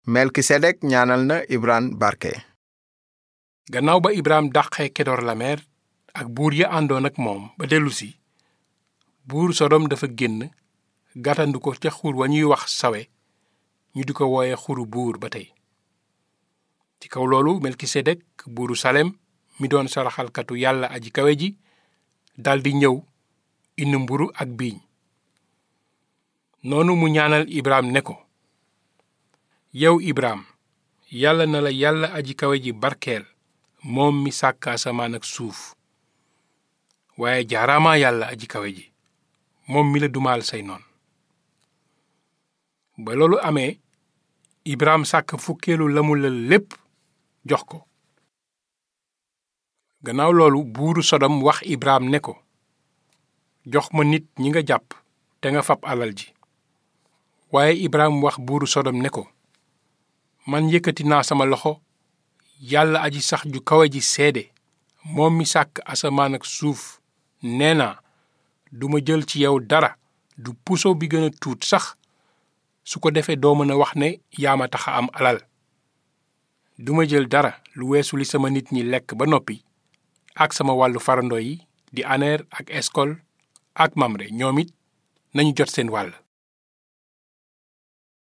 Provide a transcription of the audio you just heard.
melkisedek ñaanal na ibraan barke gannaaw ba ibrahim dàqee kedor lameer ak buur ya àndoon ak moom ba dellusi buur sodom dafa génn gàttandu ko ca xur wa ñuy wax sawe ñu di ko wooye xuru buur ba tey ci kaw loolu melkisedek buuru salem mi doon saraxalkatu yàlla aji kawe ji daldi ñëw indi mburu ak biiñ noonu mu ñaanal ibrahim ne ko yow ibrahim yàlla na la yàlla aji kawe ji barkeel moom mi sàkk asamaan ak suuf waaye jaaraamaa yàlla aji kawe ji moom mi la dumaal say noon ba loolu amee ibrahim sàkk fukkeelu lamu la lépp jox ko gannaaw loolu buuru sodom wax ibrahim ne ko jox ma nit ñi nga jàpp te nga fab alal ji waaye ibrahim wax buuru sodom ne ko man yëkkati naa sama loxo yàlla aji sax ju kawe ji seede moom mi sàkk asamaan ak suuf nee naa duma jël ci yow dara du puso bi gën a tuut sax su ko defee doo mën a wax ne yaa ma tax a am alal duma jël dara lu weesu li sama nit ñi lekk ba noppi ak sama wàllu farandoo yi di aneer ak eskol ak mamre ñoom it nañu jot seen wàll